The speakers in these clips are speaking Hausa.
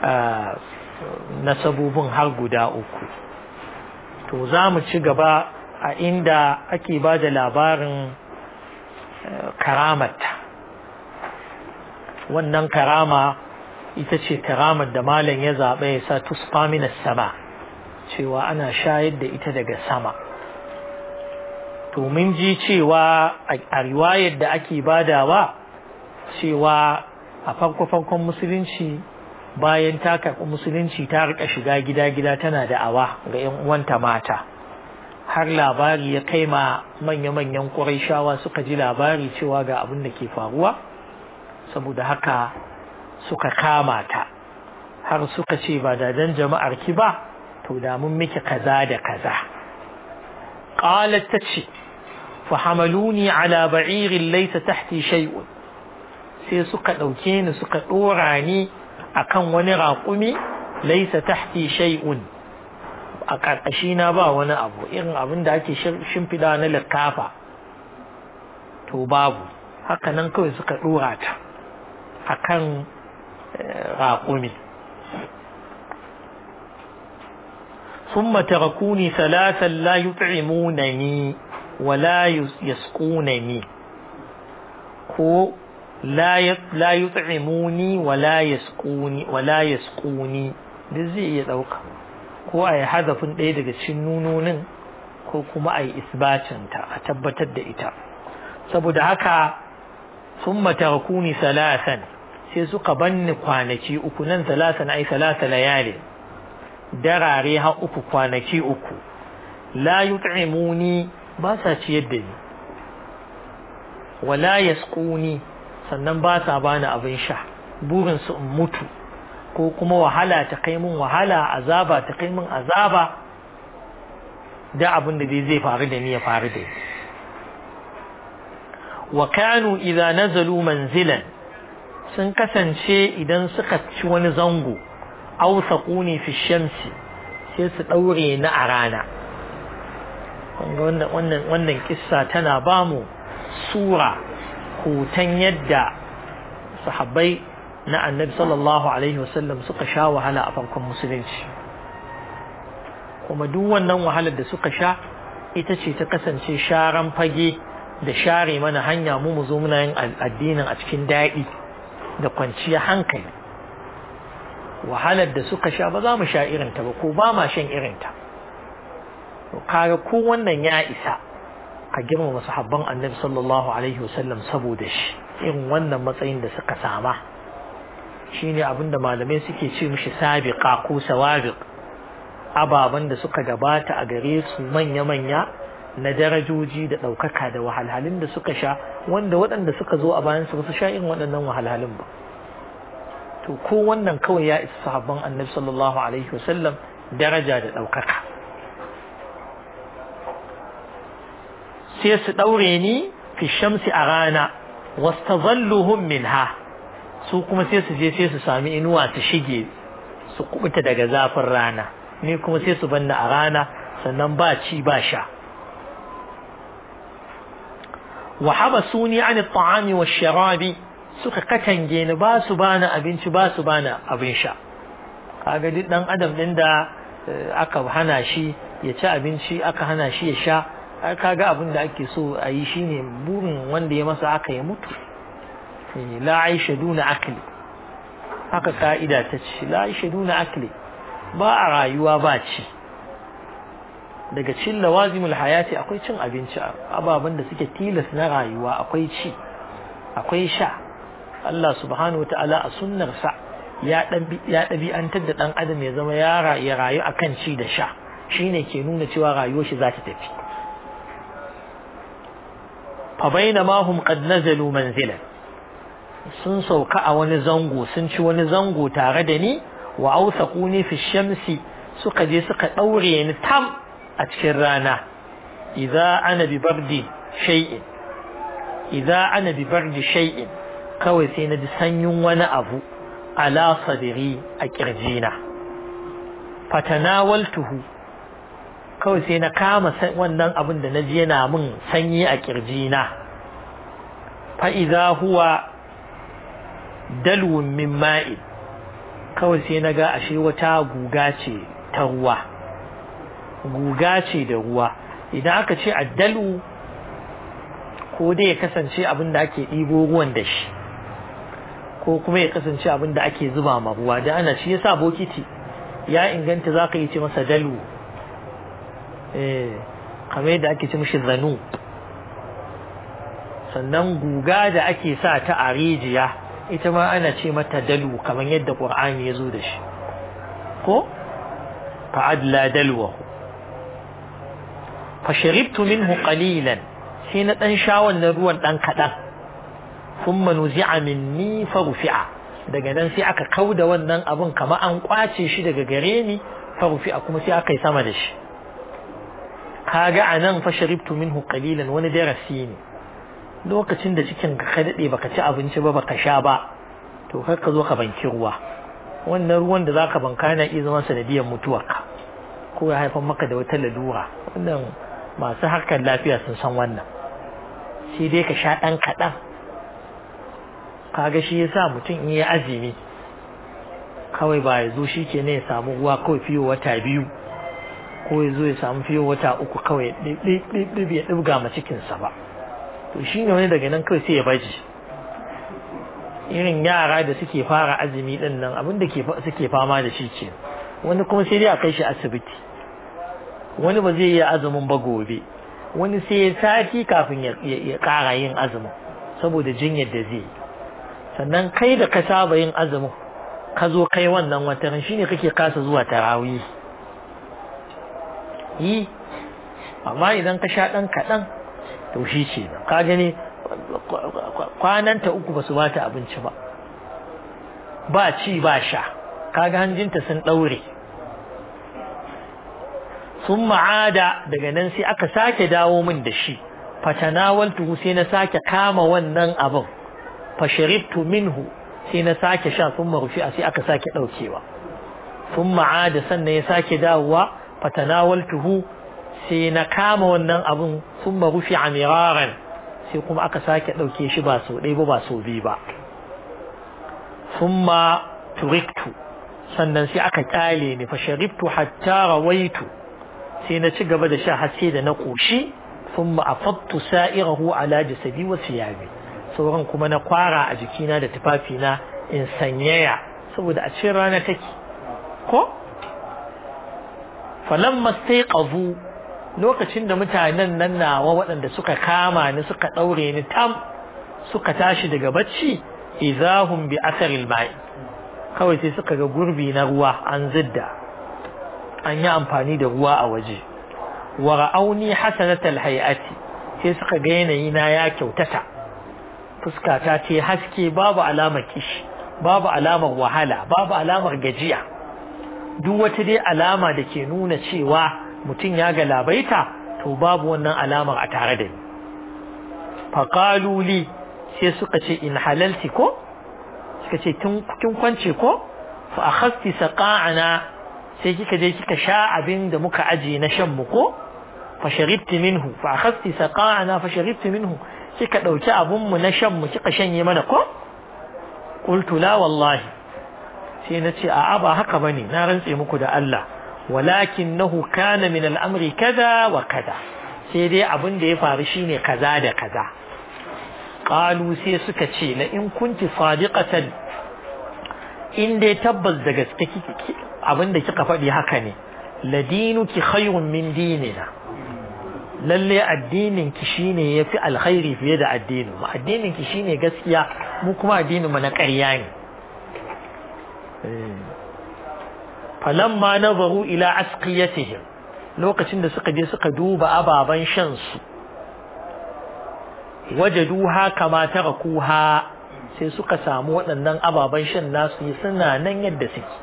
nasabobin har guda uku to za mu ci gaba a inda ake ba da labarin karamata wannan karama ita ce karamar da malam ya zaɓa ya sa tusfa minas sama cewa ana shayar da ita daga sama to mun ji cewa a riwayar da ake badawa cewa a farko-farkon musulunci bayan ta karɓi musulunci ta rika shiga gida-gida tana da awa ga 'yan uwanta mata har labari ya kai ma manya-manyan ƙuraishawa suka ji labari cewa ga abin da ke faruwa saboda haka suka kama ta har suka ce ba da dan jama'ar ki ba to da mun miki kaza da kaza qalat tace fa hamaluni ala ba'irin laysa tahti shay'un sai suka dauke ni suka dora ni akan wani raƙumi laysa tahti shay'un a ƙarƙashi na ba wani abu irin abin da ake shimfiɗa na likafa to babu haka nan kawai suka dora ta akan raƙumi ثم تركوني ثلاثا لا يطعمونني ولا يسقونني ko la yut'imuni wala yasquni wala yasquni duk zai iya dauka ko ai hadafin ɗaya daga cikin nunonin ko kuma ai isbacin ta a tabbatar da ita saboda haka summa tarakuni salasan sai suka banni kwanaki uku nan salasan ai salasa layali darare har uku kwanaki uku la yut'imuni ba sa ciyar da ni wala yasquni sannan ba sa bani abin sha burin su in mutu ko kuma wahala ta kai min wahala azaba ta kai min azaba da abin da zai faru da ni ya faru da ni wa kanu idza nazalu manzilan sun kasance idan suka ci wani zango aw saquni fi shamsi sai su daure ni a rana wannan wannan wannan kissa tana bamu sura hoton yadda sahabbai na annabi sallallahu alaihi wasallam suka sha wahala a farkon musulunci kuma duk wannan wahalar da suka sha ita ce ta kasance sharan fage da share mana hanya mu mu zo muna yin addinin a cikin daɗi da kwanciya hankali wahalar da suka sha ba za mu sha irinta ba ko ba ma shan irinta kaga ko wannan ya isa ka girmama sahabban annabi sallallahu alaihi wasallam saboda shi irin wannan matsayin da suka sama shine abinda malamai suke ce mishi sabiqa ko sawabiq ababan da suka gabata a gare su manya-manya na darajoji da ɗaukaka da wahalhalun da suka sha wanda waɗanda suka zo a bayan su ba su sha irin waɗannan wahalhalun ba to ko wannan kawai ya isa sahabban annabi sallallahu alaihi wasallam daraja da ɗaukaka sai su ɗaure ni fi shamsi a rana wastazalluhum minha su kuma sai su je sai su sami inuwa su shige su kubuta daga zafin rana ni kuma sai su banna a rana sannan ba ci ba sha wa habasuni an at-ta'ami wash-sharabi suka katange ni ba su bani abinci ba su bani abin sha kaga duk dan adam din da aka hana shi ya ci abinci aka hana shi ya sha kaga abin da ake so a yi shine burin wanda ya masa aka ya mutu la aisha duna akli haka ka'ida ta ce la aisha duna akli ba a rayuwa ba ci daga cin lawazimul hayati akwai cin abinci ababen da suke tilas na rayuwa akwai ci akwai sha Allah subhanahu ta'ala a sunnarsa ya ɗabi'antar da ɗan adam ya zama ya rayu akan ci da sha shine ke nuna cewa rayuwar shi za ta tafi فبينما هم قد نزلوا منزلا sun sauka a wani zango sun ci wani zango tare da ni wa ausaquni fi shamsi suka je suka daure ni tam a cikin rana idza ana bi bardi shay'in idza ana bi bardi shay'in kawai sai na ji sanyin wani abu ala sadri a kirjina fatanawaltuhu kawai sai na kama wannan abin da na ji yana min sanyi a kirjina fa'iza huwa dalwun min ma'in kawai sai na ga ashe wata guga ce ta ruwa guga ce da ruwa idan aka ce addalu ko dai ya kasance abin da ake ɗibo ruwan da shi ko kuma ya kasance abin da ake zuba ma ruwa da ana shi yasa bokiti ya inganta za ka yi ce masa dalu eh kamar yadda ake ce mishi zanu sannan guga da ake sa ta a rijiya ita ma ana ce mata dalu kamar yadda qur'ani ya zo da shi ko fa'adla dalwahu fa sharibtu minhu qalilan sai na dan sha wannan ruwan dan kadan thumma nuzi'a minni fa rufi'a daga nan sai aka kauda wannan abun kamar an kwace shi daga gare ni fa rufi'a kuma sai aka yi sama da shi kaga anan fa sharibtu minhu qalilan wani darasi ne lokacin da cikin ka dade baka ci abinci ba baka sha ba to kar ka zo ka banki ruwa wannan ruwan da zaka banka na iya zama sanadiyar mutuwarka ko ya haifar maka da wata lalura wannan masu harkar lafiya sun san wannan sai dai ka sha ɗan kaɗan kaga shi yasa mutum in yi azumi kawai ba ya zo shi ke ne ya samu ruwa kawai fiye wata biyu ko ya zo ya samu fiye wata uku kawai ɗib ya ɗibga ma cikinsa ba to shi ne wani daga nan kawai sai ya baji irin yara da suke fara azumi ɗin nan abin da suke fama da shi ke wani kuma sai dai a kai shi asibiti wani ba zai yi azumin ba gobe wani sai ya sati kafin ya ƙara yin azumin saboda jinyar da zai sannan kai da ka saba yin azumin ka zo kai wannan wataran shine kake kasa zuwa tarawih yi amma idan ka sha ɗan kaɗan to shi ce ka gani kwananta uku ba su bata abinci ba ba ci ba sha kaga hanjinta sun ɗaure sun ma'ada daga nan sai aka sake dawo min da shi fatanawaltuhu sai na sake kama wannan abin fasharibtu minhu sai na sake sha sun marufi sai aka sake ɗaukewa sun ma'ada sannan ya sake dawowa fatanawaltuhu sai na kama wannan abin sun marufi a miraran sai kuma aka sake ɗauke shi ba sau ɗaya ba ba sau biyu ba sun ma turiktu sannan sai aka kyale ni fasharibtu hatta rawaitu sai na ci gaba da sha har sai da na ƙoshi sun ma'afattu sa'irahu ala jasadi wa siyabi sauran kuma na kwara a jikina da tufafina in sanyaya saboda a cikin rana take ko falamma staiqazu lokacin da mutanen nan nawa waɗanda suka kama ni suka ɗaure ni tam suka tashi daga bacci idahum bi asaril ma'i kawai sai suka ga gurbi na ruwa an zidda an yi amfani da ruwa a waje wa ra'auni hasanatal hay'ati sai suka ga yanayi na ya kyautata fuskata ce haske babu alamar kishi babu alamar wahala babu alamar gajiya duk wata dai alama da ke nuna cewa mutum ya galabaita to babu wannan alamar a tare da ni faqalu li sai suka ce in halalti ko suka ce kin kwance ko fa akhasti saqa'ana sai kika je kika sha abin da muka aje na shan mu ko fa sharibti minhu fa akhasti saqa'ana fa sharibti minhu kika dauki abun mu na shan mu kika shanye mana ko qultu la wallahi sai na ce a'a ba haka bane na rantse muku da Allah walakinahu kana min al'amri kaza wa kaza sai dai abin da ya faru shine kaza da kaza qalu sai suka ce la in kunti sadiqatan in dai tabbas da gaske kike abin da kika faɗi haka ne ladinuki khayrun min dinina lalle addinin ki shine yafi alkhairi fiye da addinin mu addinin ki shine gaskiya mu kuma addinin mu na ƙarya ne falamma nazaru ila asqiyatihim lokacin da suka je suka duba ababan shan su wajaduha kama tarakuha sai suka samu waɗannan ababen shan nasu suna nan yadda suke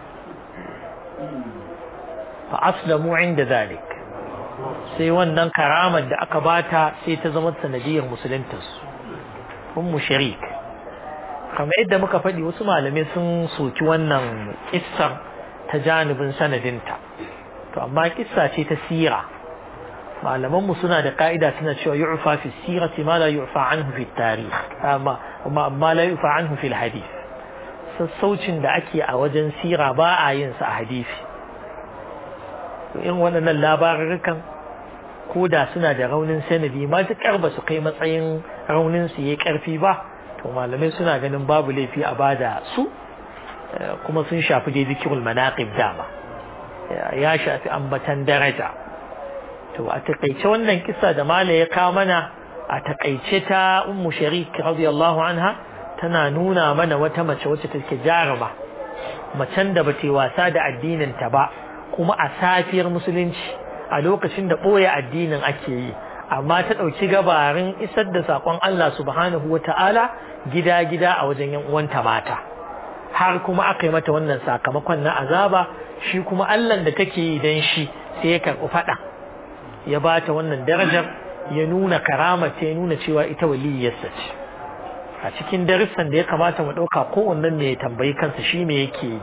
fa aslamu inda zalik sai wannan karamar da aka bata sai ta zama sanadiyar musuluntarsu ummu sharik kamar yadda muka faɗi wasu malamai sun soki wannan kissar ta janibin sanadinta to amma kissa ce ta sira malaman mu suna da ka'ida suna cewa yu'fa fi sirati ma la yu'fa anhu fi tarikh amma amma la yu'fa anhu fi hadith sassaucin da ake a wajen sira ba a yin sa a hadisi to in waɗannan labarurrukan ko da suna da raunin sanadi matuƙar ba su kai matsayin raunin su yayi ƙarfi ba to malamai suna ganin babu laifi a bada su kuma sun shafi dai zikirul manaqib dama ya shafi ambatan daraja to a takaice wannan kisa da mala ya kawo mana a takaice ta ummu sharik radiyallahu anha tana nuna mana wata mace wacce take jaruma macen da bata wasa da addinin ta ba kuma a safiyar musulunci a lokacin da ɓoye addinin ake yi amma ta ɗauki gabarin isar da saƙon Allah subhanahu wa ta'ala gida-gida a wajen yan uwanta mata har kuma aka yi mata wannan sakamakon na azaba shi kuma Allah da take yi dan shi sai ya karɓi faɗa ya ba ta wannan darajar ya nuna karama ta ya nuna cewa ita waliyyarsa ce a cikin darussan da ya kamata mu ɗauka kowannen ne ya tambayi kansa shi me yake yi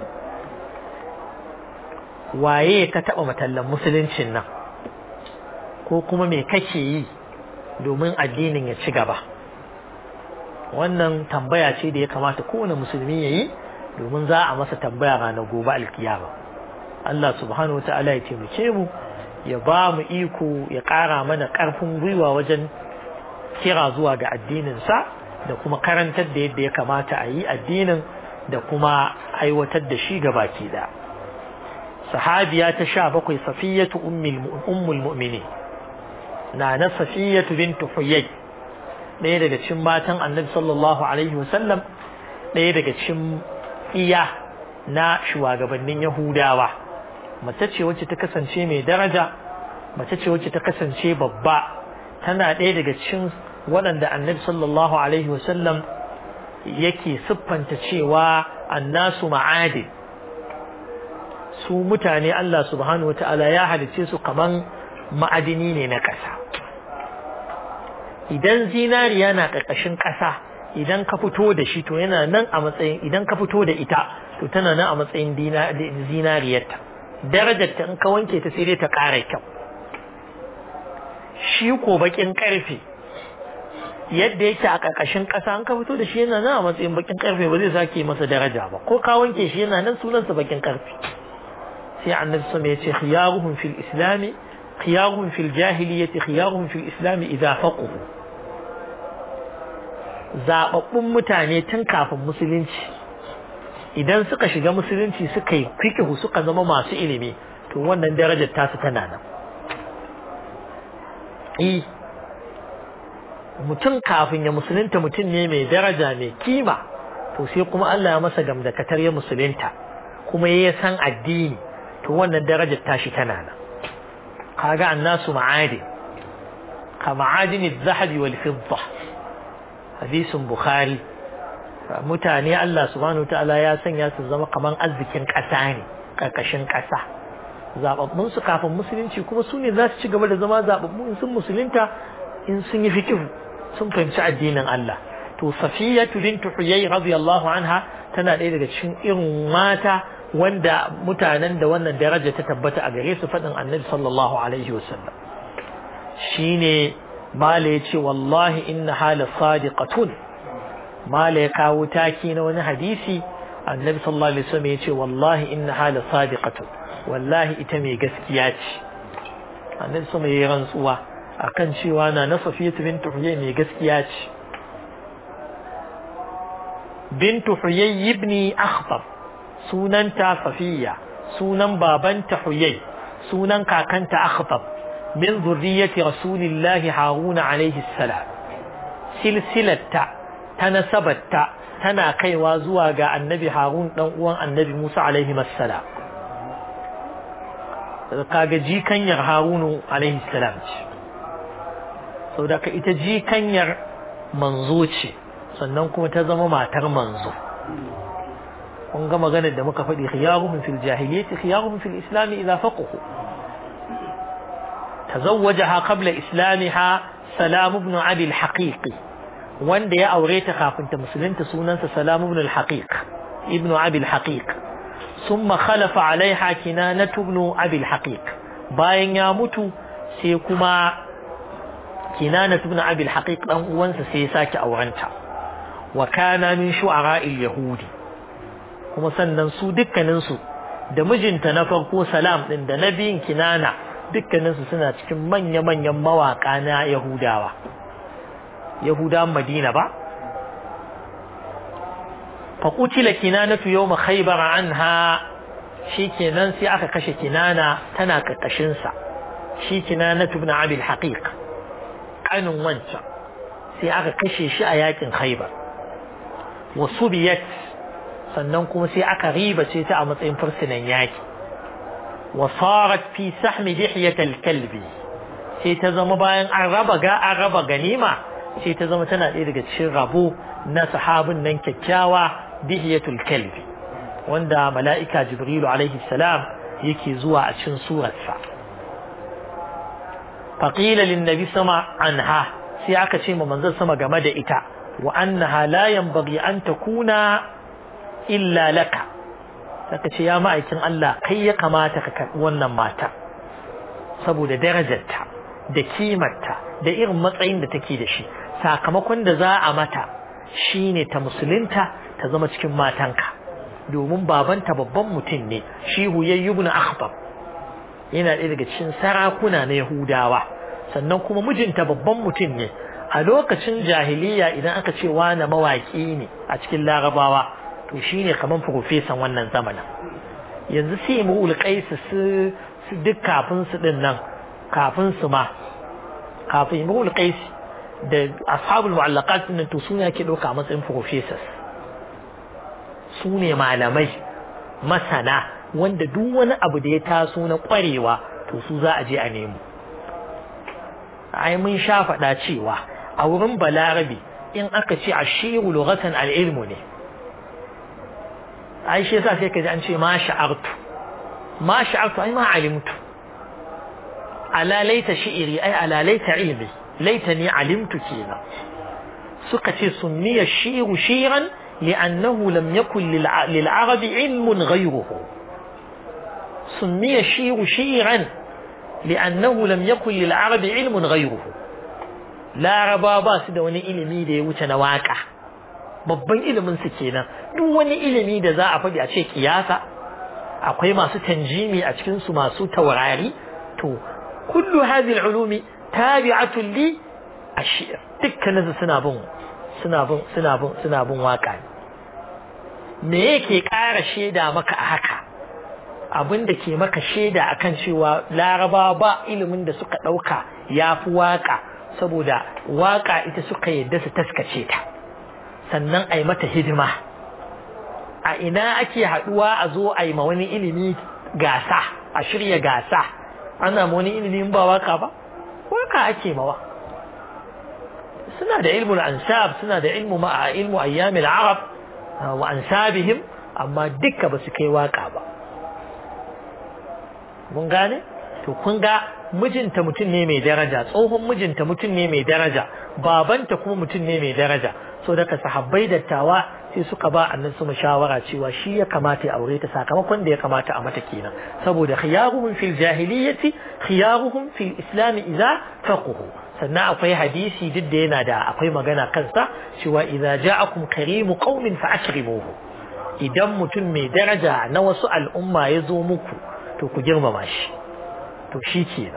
waye ka taɓa matallan musuluncin nan ko kuma me kake yi domin addinin ya ci gaba wannan tambaya ce da ya kamata kowane musulmi ya yi domin za a masa tambaya ranar gobe alkiyama Allah subhanahu wata'ala ya taimake mu ya ba mu iko ya ƙara mana ƙarfin gwiwa wajen kira zuwa ga addininsa da kuma karantar da yadda ya kamata a yi addinin da kuma aiwatar da shi baki da sahabiya ta sha bakwai safiyatu ummul mu'mini na na safiyatu bintu huyay ɗaya daga cikin matan annabi sallallahu alaihi wasallam ɗaya daga cikin iya na shugabannin yahudawa mace ce wacce ta kasance mai daraja mace ce wacce ta kasance babba tana ɗaya daga cikin waɗanda annabi sallallahu alaihi wasallam yake siffanta cewa annasu ma'adin su mutane Allah subhanahu wata'ala ya halice su kaman ma'adini ne na ƙasa idan zinariya na ƙarƙashin ƙasa idan ka fito da shi to yana nan a matsayin idan ka fito da ita to tana nan a matsayin zinariyarta darajarta in ka wanke ta sai dai ta ƙara kyau shi ko baƙin ƙarfe yadda yake a ƙarƙashin ƙasa an ka fito da shi yana nan a matsayin baƙin ƙarfe ba zai sake masa daraja ba ko ka wanke shi yana nan sunansa baƙin ƙarfe sai annabi sama ya ce khiyaruhum fil islami khiyaruhum fil jahiliyyati khiyaruhum fil islami idza faqahu zababbun mutane tun kafin musulunci idan suka shiga musulunci suka yi fiqhu suka zama masu ilimi to wannan darajar tasu tana nan eh mutum kafin ya musulunta mutum ne mai daraja mai kima to sai kuma Allah ya masa gamdakatar ya musulunta kuma ya san addini to wannan darajar tashi tana nan kaga annasu ma'adi ka ma'adin az-zahabi wal fidda hadisin bukhari mutane Allah subhanahu ta'ala ya sanya su zama kaman arzikin ƙasa ne karkashin ƙasa zababbun su kafin musulunci kuma su ne za su ci gaba da zama zababbun sun musulunta in sun yi fikihu sun fahimci addinin Allah to safiyatu bintu huyay radiyallahu anha tana ɗaya daga cikin irin mata wanda mutanen da wannan daraja ta tabbata a gare su faɗin annabi sallallahu alaihi wasallam shine mala ya ce wallahi inna hala sadiqatun mala ya kawo taki na wani hadisi annabi sallallahu alaihi wasallam ya ce wallahi inna hala sadiqatun wallahi ita mai gaskiya ce annabi sama ya yi rantsuwa akan cewa na na safiyatu bintu huyay mai gaskiya ce bintu huyay ibni akhtab sunanta safiya sunan babanta huyay sunan kakanta akhtab min zurriyyati rasulillahi haruna alaihi salam silsilatta ta nasabatta tana kaiwa zuwa ga annabi harun dan uwan annabi musa alaihi salam kaga jikanyar harunu alaihi salam ce sau da ita jikanyar manzo ce sannan kuma ta zama matar manzo kun ga maganar da muka faɗi khiyaruhum fil jahiliyyati khiyaruhum fil islam idza faqahu tazawwajaha qabla islamiha salam ibn abi al-haqiq wanda ya aure ta kafin ta musulunta sunansa salam ibn al-haqiq ibn abi al-haqiq thumma khalafa alaiha kinanatu ibn abi al-haqiq bayan ya mutu sai kuma kinanatu ibn abi al-haqiq dan uwansa sai ya sake aurenta wa kana min shu'ara al-yahudi kuma sannan su dukkaninsu da mijinta na farko salam din da na biyun kinana dukkaninsu suna cikin manya-manyan mawaka na yahudawa yahudawan madina ba faƙucila kinanatu yau ma khaibar anha shi kenan sai aka kashe kinana tana ƙarƙashinsa shi kinanatu ibn abil haqiq ƙanin wancan sai aka kashe shi a yakin khaibar wasu biyat sannan kuma sai aka ribace ta a matsayin fursunan yaki wasarat fi sahmi dihiyatal kalbi sai ta zama bayan an raba ga an raba ganima sai ta zama tana ɗaya daga cikin rabo na sahabin nan kyakkyawa dihiyatul kalbi wanda mala'ika jibrilu alaihi salam yake zuwa a cikin surarsa faqila lin nabi sama anha sai aka ce ma manzon sama game da ita wa annaha la yanbaghi an takuna illa laka saka ce ya ma'aikin Allah kai ya kamata ka karɓi wannan mata saboda darajarta da kimarta da irin matsayin da take da shi sakamakon da za a mata shine ta musulunta ta zama cikin matanka domin babanta babban mutum ne shi huyayyu ibn akhtab yana ɗaya daga cikin sarakuna na yahudawa sannan kuma mijinta babban mutum ne a lokacin jahiliya idan aka ce wani mawaƙi ne a cikin larabawa to shine kaman profesan wannan zamanin yanzu sai mu ulqais su duk kafin su din nan kafin su ma kafin mu ulqais da ashabul mu'allaqat din to suna ke dauka a matsayin professors su ne malamai masana wanda duk wani abu da ya taso na kwarewa to su za a je a nemo ai mun sha faɗa cewa a wurin balarabi in aka ce ashiru lughatan al-ilmu ne ai shi yasa sai ka ji an ce ma sha'artu ma sha'artu ai ma alimtu ala laita shi'iri ai ala laita ilmi laitani alimtu kenan suka ce sunniya shi'ru shi'ran li'annahu lam yakun lil arabi ilmun ghayruhu sunniya shi'ru shi'ran li'annahu lam yakun lil arabi ilmun ghayruhu laraba ba su da wani ilimi da ya wuce na waka babban ilimin su kenan duk wani ilimi da za a faɗi a ce kiyasa akwai masu tanjimi a cikin su masu taurari to kullu hadhihi al-ulumi tabi'atun li ash-shi'r dukkanin suna bin suna bin suna bin suna bin waka me yake ƙara shaida maka a haka abin da ke maka shaida akan cewa laraba ba ilimin da suka ɗauka ya fi waka saboda waka ita suka yadda su taskace ta sannan a yi mata hidima a ina ake haɗuwa a zo a yi ma wani ilimi gasa a shirya gasa ana ma wani ilimi ba waka ba waka ake mawa suna da ilmul ansab suna da ilmu ma ilmu ayyamil arab wa ansabihim amma duka ba su kai waka ba mun gane to kun ga mijinta mutum ne mai daraja tsohon mijinta mutum ne mai daraja babanta kuma mutum ne mai daraja so daga sahabbai dattawa sai suka ba annan su shawara cewa shi ya kamata ya aure ta sakamakon da ya kamata a mata kenan saboda khiyaruhum fil jahiliyyati khiyaruhum fil islam idza faquhu sannan akwai hadisi duk da yana da akwai magana kansa cewa idza ja'akum karimu qaumin fa akrimuhu idan mutum mai daraja na wasu al'umma ya zo muku to ku girmama shi to shi kenan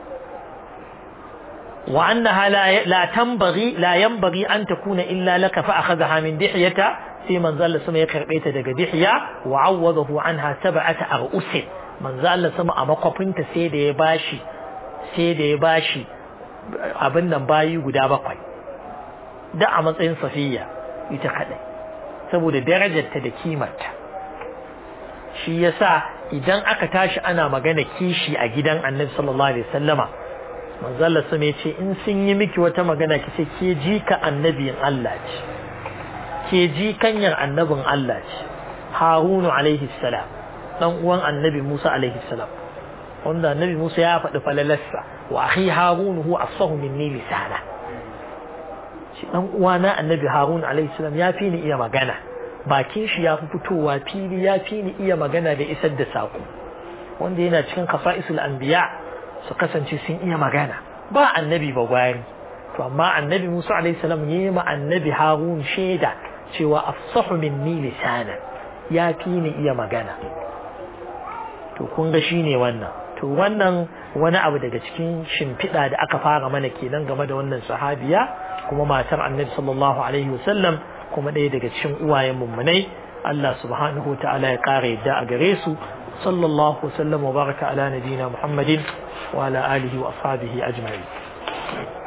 وأنها لا لا تنبغي لا ينبغي أن تكون إلا لك فأخذها من دحية في من زال سما يكربيت دق دحية وعوضه عنها سبعة أرؤس من زال سما أمقفنت سيد يباشي سيد يباشي abin nan bayi guda bakwai da a matsayin safiya ita kadai saboda darajarta da kimarta shi yasa idan aka tashi ana magana kishi a gidan annabi sallallahu alaihi wasallama manzalla su mai ce in sun yi miki wata magana ki ce ke ji ka annabin Allah ce ke ji kanyar annabin Allah ce harunu alaihi salam dan uwan annabi Musa alaihi salam wanda annabi Musa ya faɗi falalarsa wa akhi harunu huwa afsahu minni lisana shi dan uwana annabi harun alaihi salam ya fi ni iya magana bakin shi ya fi fitowa fili ya fi ni iya magana da isar da sako wanda yana cikin kafa'isul anbiya su kasance sun iya magana ba annabi ba gwari to amma annabi Musa alaihi salam ya yi ma annabi Harun shaida cewa afsahu minni lisana ya fi ni iya magana to kun ga shine wannan to wannan wani abu daga cikin shimfiɗa da aka fara mana kenan game da wannan sahabiya kuma matar annabi sallallahu alaihi wasallam kuma ɗaya daga cikin uwayen mummunai Allah subhanahu wa ta'ala ya ƙara yadda a gare su sallallahu wasallam wa baraka ala nabiyina muhammadin wa ala alihi wa ashabihi ajma'in